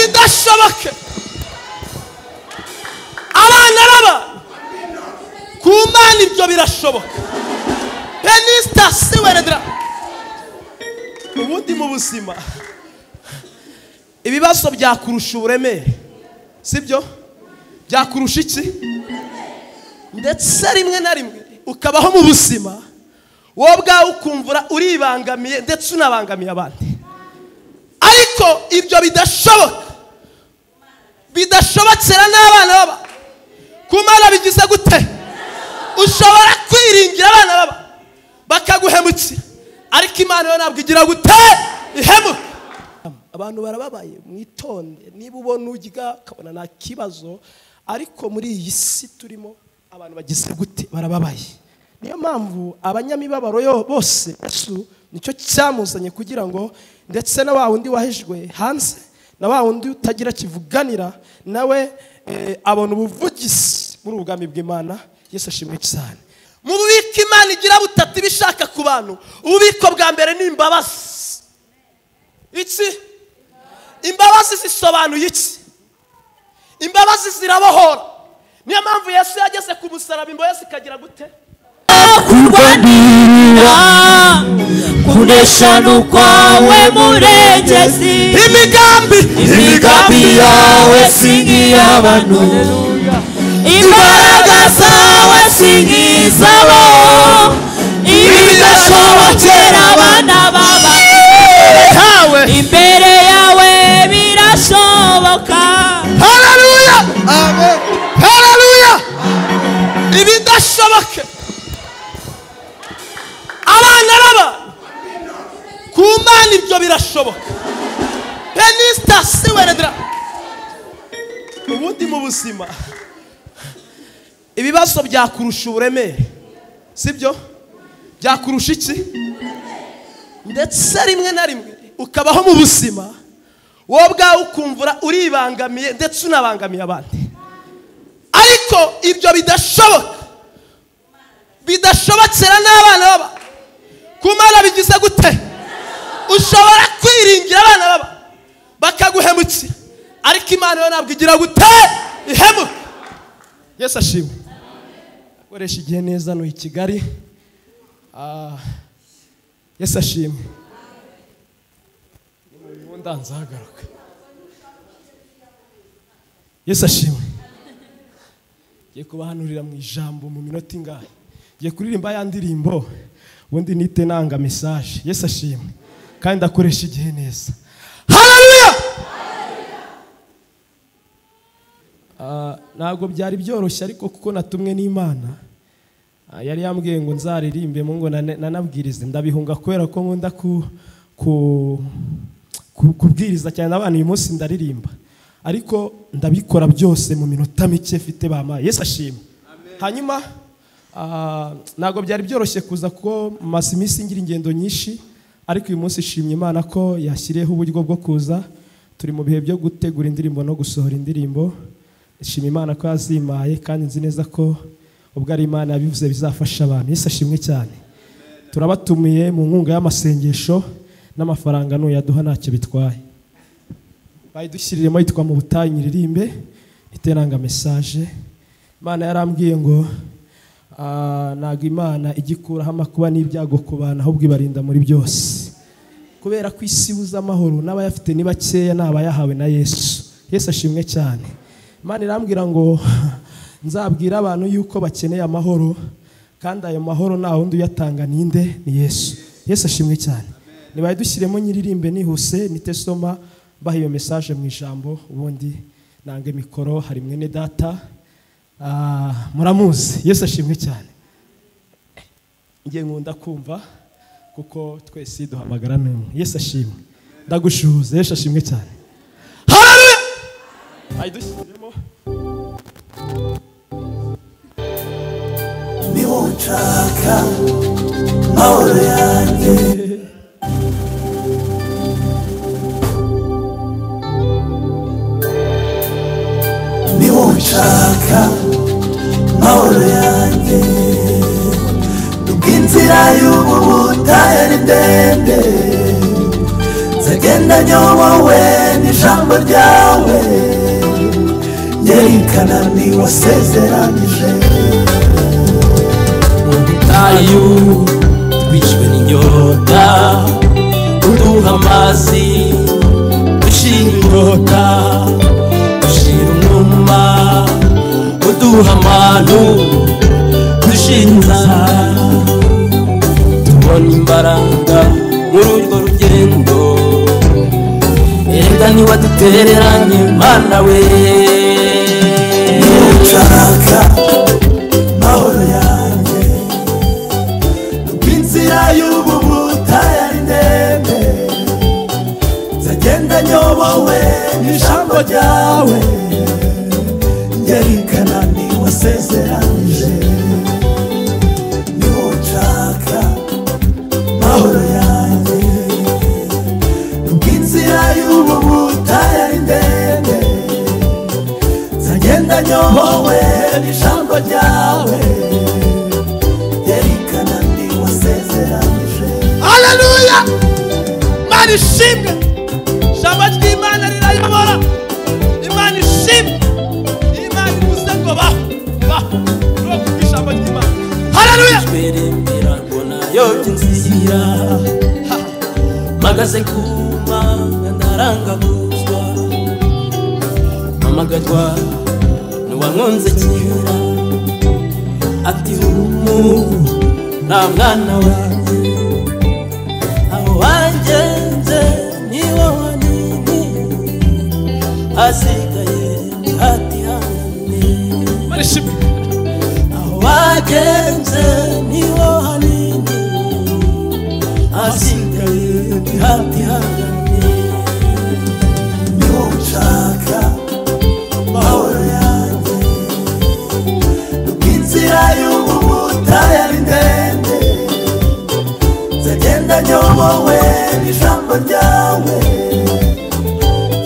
ibidashoboka abana n'abantu ku mana ibyo birashoboka penisita siweredera ubundi mu buzima ibibazo byakurusha uburemere sibyo byakurusha iki ndetse rimwe na rimwe ukabaho mu buzima wowe ubwawe ukumvura uribangamiye ndetse unabangamiye abandi ariko ibyo bidashoboka bidashobokera n'abana baba ku mana bigize gute ushobora kwiringira abana baba bakaguhemukira ariko imana yo ntabwo igira gute ihemuka abantu barababaye mwitonde niba ubona urya ukabona nta kibazo ariko muri iyi si turimo abantu bagize gute barababaye niyo mpamvu abanyamibabaro yo bose nicyo cyamuzanye kugira ngo ndetse na wa wundi wahejwe hanze na wa wundi utagira kivuganira nawe abona ubuvugizi muri ubwami bw'imana yesu ashimwe cyane mu bubiko imana igira butatu ibishaka ku bantu ububiko bwa mbere ni imbabazi iki imbabazi zisobanuye iki imbabazi zirabohora niyo mpamvu yesu yageze ku musaraba imbabazi ikagira gute kurwanirira kureshana ukwawe murengezi imigambi imigambi yawe si nk'iy'abantu imbaraga zawe si nk'izabo ibidashobokera abana baba ntawe imbere yawe birashoboka hararuya hararuya ibidashoboke abana n'abantu ku mana ibyo birashoboka penisita siweredera ubundi mu buzima ibibazo byakurusha uburemere sibyo byakurusha iki ndetse rimwe na rimwe ukabaho mu buzima wowe ubwawe ukumvura uribangamiye ndetse unabangamiye abandi ariko ibyo bidashoboka bidashobokera n'abana baba ku mana bigize gute ushobora kwiringira abana baba bakaguhemukira ariko imana yo ntabwo igira gute ihemuka yesu ashimwe akoresha igihe neza ni i kigali Ah, yesu ashimwe ubundi nzahagaruka yesu ashimwe ngiye kubahanurira mu ijambo mu minota ingahe ngiye kuririmba ya ndirimbo ubundi nite nanga mesaje yesu ashimwe kandi akoresha igihe neza hararuya ntabwo byari byoroshye ariko kuko natumwe n'imana Ah, yari yambwiye ngo nzaririmbe mu ngo nane- nanabwirize ndabihunga kubera ko nkunda ku ku- ku- kubwiriza cyane abana uyu munsi ndaririmba ariko ndabikora byose mu minota mike mfite bama yesu ashima hanyuma ah, ntabwo byari byoroshye kuza kuko maze iminsi ngira ingendo nyinshi ariko uyu munsi ishimye imana ko yashyiriyeho uburyo bwo kuza turi mu bihe byo gutegura indirimbo no gusohora indirimbo ishima imana ko yazimaye kandi nzi neza ko ubwo ari imana yabivuze bizafasha abantu yesu ashimwe cyane turabatumiye mu nkunga y'amasengesho n'amafaranga nuyaduha ntacyo bitwaye bayidushyiriremo yitwa mu butayu nyiririmbe iteranga mesaje imana yarambwiye ngo ah, ntabwo imana igikuraho amakuba n'ibyago ku bantu ahubwo ibarinda muri byose kubera ko isi ibuze amahoro n'abayafite ni bakeya ni abayahawe na yesu yesu ashimwe cyane imana irambwira ngo nzabwira abantu yuko bakeneye amahoro kandi ayo mahoro nta wundi uyatanga ninde ni yesu yesu ashimwe cyane nibaye dushyiremo nyiririmbe nihuse nite soma baha iyo mesaje mu ijambo ubundi nanga mikoro hari mwene data Ah, muramuzi yesu ashimwe cyane njye nkunda kumva kuko twese duhamagara n'umwe yesu ashimwe ndagushuhuza yesu ashimwe cyane hararuya ayidushyiremo niwo nshaka mahoro yanjye niwo nshaka mahoro yanjye nubwo inzira y'ubu butayu ari ndende nzajya genda nyobowe n'ijambo ryawe nyerikana ni wasezeranije ubutayu twishwe n'inyota uduha amazi dushira inyota dushira umwuma uduha amanu dushira inzara tubona imbaraga muri urwo rugendo erega niba dutereranye mana we nshaka mahoro yanjye inzira y'ubu butayu ari ndende nzagenda nyobowe n'ijambo ryawe ngerikana ni wasezeranije niwo nshaka mahoro yanjye inzira y'ubu butayu ari ndende Zagenda nyobowe n'ijambo ryawe yerekana ndi wasezeranije haleluya imana ishimwe ijambo ry'imana rirayobora imana ishimwe imana ivuze ngo baho baho ni wo kuko ijambo ry'imana haleluya twerembera mbona yobye inzira mpagaze ku mana ntarangabuzwa mpamagarwa n'uwamwunze kera ati umu nta mwana wanjye aho wangenze ni wo wanini hasigaye hati hanini imana ishimwe wagenze niho hanini hasigaye ntihatihangane niwo nshaka mahoro yanjye inzira y'ubu butayu ari ndende nzagenda nyobowe n'ijambo ryawe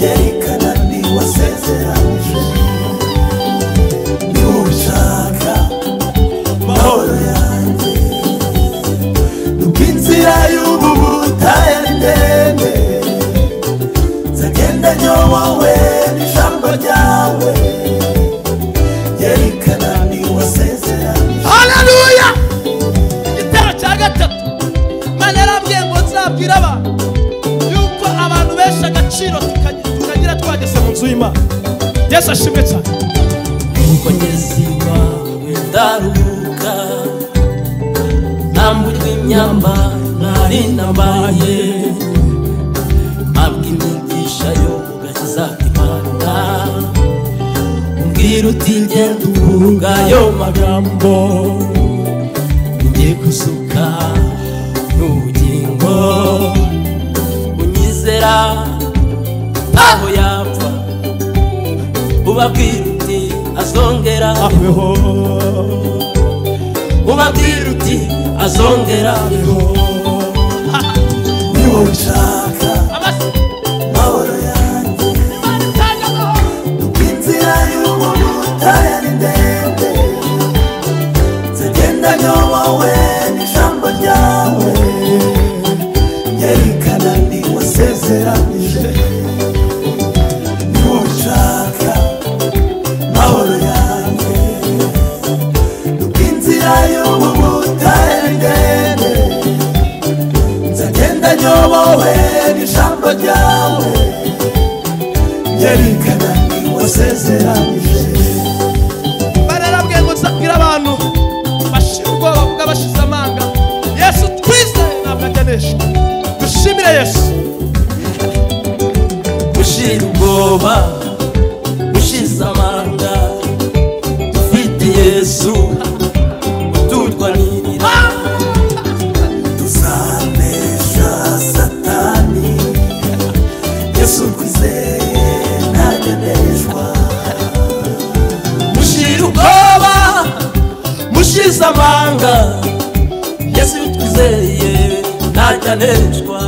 yerekana ndi wasezeranije niwo nshaka mahoro yanjye inzira y'ubu butayu ari ndende nzagenda nyobowe n'ijambo ryawe yerekana ni wasezeranije haleluya igitero cya gatatu imana yarambwiye ngo nzabwire abantu yuko abantu benshi agaciro tukagira- tukagira twageze mu nzu y'imana yesu ashimwe cyane kuko ngeze iwawe ndaruhuka ntambujwe imyamba ntari nambaye mpabwa imigisha yo kugakiza imana mbwira utigenda uvuga ayo magambo ngiye gusuka n'ubugingo unyizera ntaho yapfa ubabwira uti azongera abeho ubabwira uti azongera abeho niwo nshaka amase mahoro yanjye imana itanga amahoro inzira y'umuntu utayari ndende nzagenda nyobowe n'ijambo ryawe yerekana ni wasezeranije niwo nshaka mahoro yanjye inzira y'umuntu utayari ndende nzagenda nyobowe n'ijambo ryawe yerekana wasezeranije bararabwiye ngo nzabwire abantu bashira ubwoba bwa bashize amanga yesu twizeye ntabwo agenesha dushimire yesu ushira ubwoba ushize amanga dufite yesu ututwanirira tuzanesha satani yesu twizeye ntageneshwa mushira ubwoba mushize amanga yesu iyo twizeye ntajyaneshwa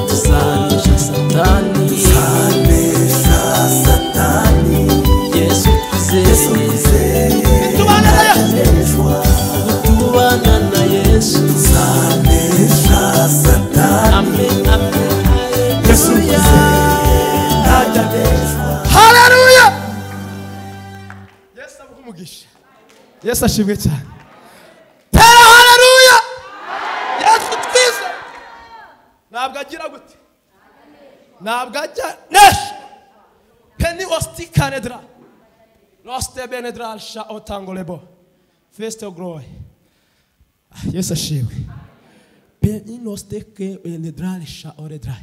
tusanisha satani anesha satani yesu yesu twizeye twizeye Tubana na Yesu. ntageneshwa tubana na yesu anesha satani amen amen yesu haleluya umugisha yesu ashimwe cyane tera haleluya yesu twize ntabwo agira gute ntabwo ajya neshi peni ositi kanedra rosite benedra sha otangorebo fesite goroyi yesu ashimwe peni osite benedra sha oredra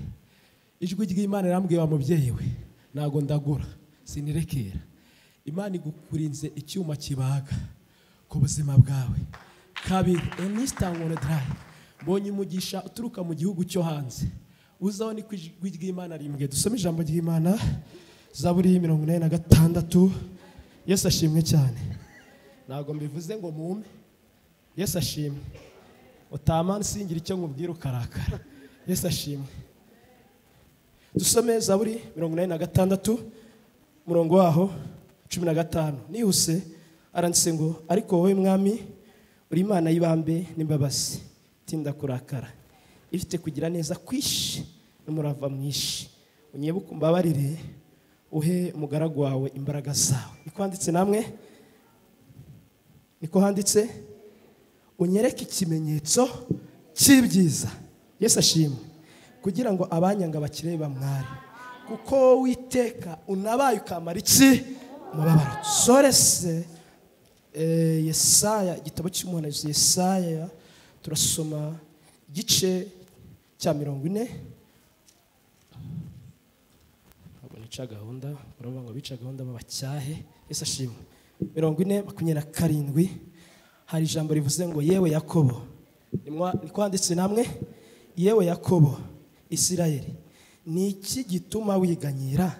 ijwi ry'imana rirambwira mubyeyi we ntabwo ndagura sinirekera imana igukurinze icyuma kibaga ku buzima bwawe kabiri enisitangone darayi mbonye umugisha uturuka mu gihugu cyo hanze uzaho ni ku ijwi ry'imana rimbwe dusome ijambo ry'imana zaburi mirongo inani na gatandatu yesu ashimwe cyane ntabwo mbivuze ngo mume yesu ashimwe utamana singira icyo nkubwira ukarakara yesu ashimwe dusome zaburi mirongo inani na gatandatu umurongo waho cumi na gatanu nihuse aranditse ngo ariko wowe mwami uri imana y'ibambe n'imbabazi tinda kurakara ifite kugira neza kwishi n'umurava mwishi unyebuke umbabarire uhe umugaragu wawe imbaraga zawe niko handitse namwe niko handitse unyereke ikimenyetso cy'ibyiza yesu ashimwe kugira ngo abanyanga bakire bamware kuko wowe witeka unabaye ukamara iki umubabaro sore se eh, yesaya igitabo cy'umuhanuzi yesaya turasoma igice cya mirongo ine ntabwo nica gahunda baravuga ngo bica gahunda babacyahe yesu ashimwe mirongo ine makumyabiri na karindwi hari ijambo rivuze ngo yewe yakobo Nimwa- niko handitse namwe yewe yakobo isirayeli ni iki gituma wiganyira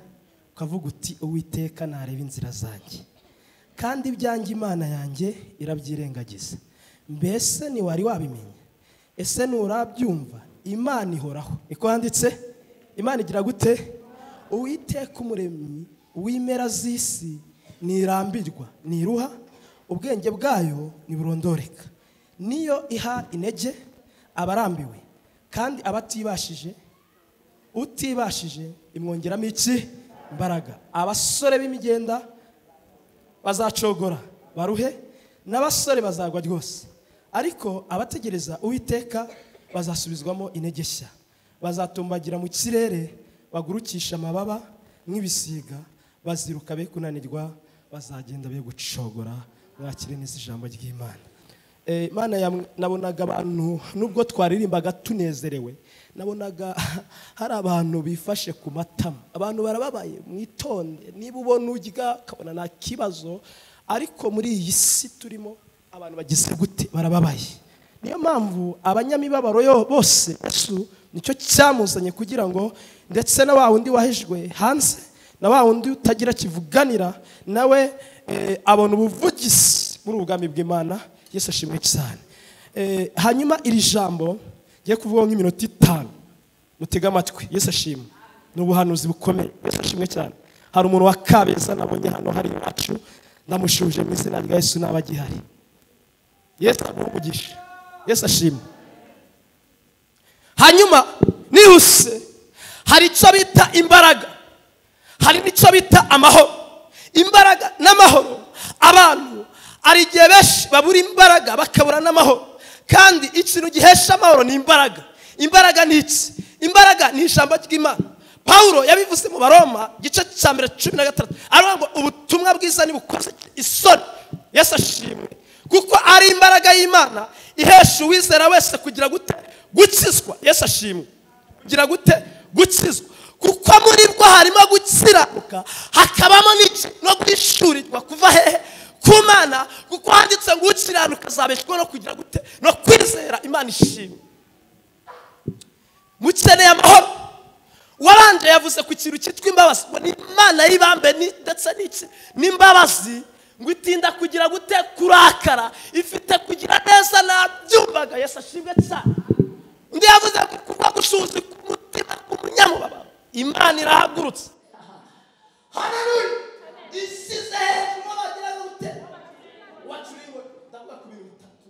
ukavuga uti uwiteka ntareba inzira zanjye kandi ibyanjye imana yanjye irabyirengagiza mbese ntiwari wabimenya ese nturabyumva imana ihoraho niko handitse imana igira gute uwiteka umuremyi w'impera z'isi ntirambirwa ntiruha ubwenge bwayo ntiburondoreka niyo iha intege abarambiwe kandi abatibashije utibashije imwongeramo iki imbaraga abasore b'imigenda bazacogora baruhe n'abasore bazagwa rwose ariko abategereza uwiteka bazasubizwamo intege nshya bazatumbagira mu kirere bagurukisha amababa nk'ibisiga baziruka be kunanirwa bazagenda be gucogora mwakire neza ijambo ry'imana Eh, imana yam- nabonaga abantu nubwo twaririmbaga tunezerewe nabonaga hari abantu bifashe ku matama abantu barababaye mwitonde niba ubona urya ukabona nta kibazo ariko muri iyi si turimo abantu bagize gute barababaye niyo mpamvu abanyamibabaro yo bose Yesu nicyo cyamuzanye kugira ngo ndetse na wa wundi wahejwe hanze na wa wundi utagira kivuganira nawe eh, abona ubuvugizi muri ubwami bw'imana yesu ashimwe cyane Eh, hanyuma iri jambo ngiye kuvuga nk'iminota itanu mutege amatwi yesu ashimwe ni ubuhanuzi bukomeye yesu ashimwe cyane hari umuntu wa kabeza nabonye hano hari iwacu ndamushuje mu izina rya yesu ntaba agihari yesu umugisha yesu ashimwe hanyuma nihuse hari icyo bita imbaraga hari n'icyo bita amahoro imbaraga n'amahoro abantu hari igihe benshi babura imbaraga bakabura n'amahoro kandi ikintu gihesha amahoro ni imbaraga imbaraga ni iki imbaraga ni ijambo ry'imana pawulo yabivuze mu baroma igice cya mbere cumi na gatandatu aravuga ngo ubutumwa bwiza ntibukoze isoni yesu ashimwe kuko ari imbaraga y'imana ihesha uwizera wese kugira gute gukizwa yesu ashimwe kugira gute gukizwa kuko muri bwo harimo gukiranuka hakabamo n'iki no guhishurirwa kuva hehe ku mana kuko handitse ngo ukiranuka azabeshwaho no kugira gute no kwizera imana ishimwe mukeneye amahoro uwabanje yavuze ku kintu cyitwa imbabazi ngo ni imana y'ibambe ni- ndetse n'iki n'imbabazi ngo itinda kugira gute kurakara ifite kugira neza nabyumvaga yesu ashimwe cyane undi yavuze ngo kubwa gushuzi ku mutima k'umunyamubabaro imana irahagurutse haleluya isize hejuru abagira gute wacu uriwe ndavuga ku bintu bitatu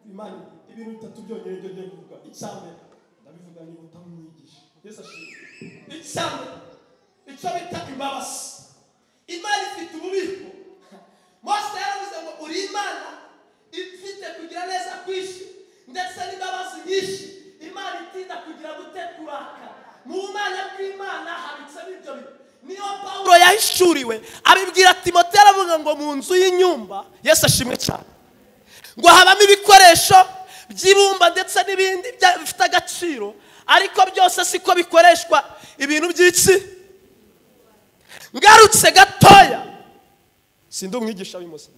imana ibintu bitatu byonyine byo ngiye kuvuga icya mbere ndabivuga niba utamwigisha yesu ashimwe icya mbere icyo bita imbabazi imana ifite ububiko kwaka mu bumana bw'imana habitsemo ibyo bintu niyo pawulo yahishuriwe abibwira timote aravuga ngo mu nzu y'inyumba yesu ashimwe cyane ngo habamo ibikoresho by'ibumba ndetse n'ibindi bya- bifite agaciro ariko byose siko bikoreshwa ibintu by'iki ngarutse gatoya si ndi umwigisha w'imoso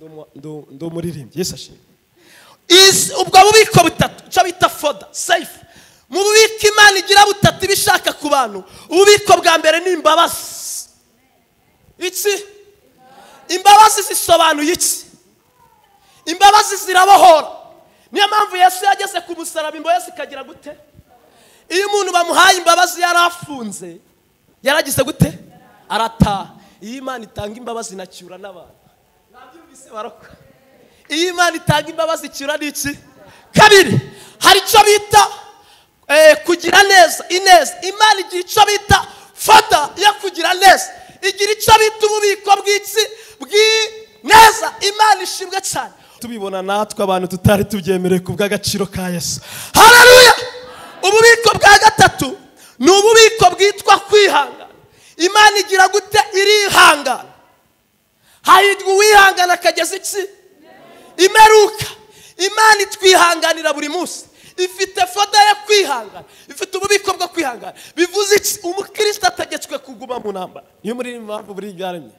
ndi umuririmbyi yesu ashimwe Is- ubwo bubiko butatu icyo bita foda seyifu mu bubiko imana igira butatu iba ishaka ku bantu ububiko bwa mbere ni imbabazi iki imbabazi zisobanuye iki imbabazi zirabohora niyo mpamvu yesu yageze ku musaraba imbohe zikagira gute iyo umuntu bamuhaye imbabazi yari afunze yaragize gute arataha iyo imana itanga imbabazi inacyura n'abantu mwabyumvise barokora iyo imana itanga imbabazi icyura ni iki kabiri hari icyo bita eh, kugira neza ineza imana igira icyo bita fata yo kugira neza igira icyo bita ububiko bw'iki bw'ineza imana ishimwe cyane tubibona natwe abantu tutari tubyemerewe ku bw'agaciro ka yesu hararuya ububiko bwa gatatu ni ububiko bwitwa kwihangana imana igira gute irihangana hahirwa uwihangana akageza iki imeruka imana itwihanganira buri munsi ifite foda yo kwihangana ifite ububiko bwo kwihangana bivuze iki umukristo ategetswe kuguma mu ntambara niyo muri mpamvu buri byaremye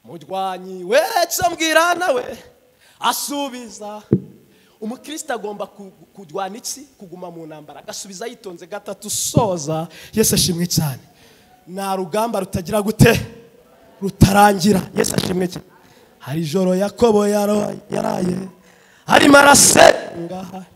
murwanyi wese mbwirana we asubiza umukristo agomba ku- kurwana iki kuguma mu ntambara agasubiza yitonze gatatu soza yesu ashimwe cyane nta rugamba rutagira gute rutarangira yesu ashimwe cyane hari ijoro yakobo yaro- yaraye arimo arasenga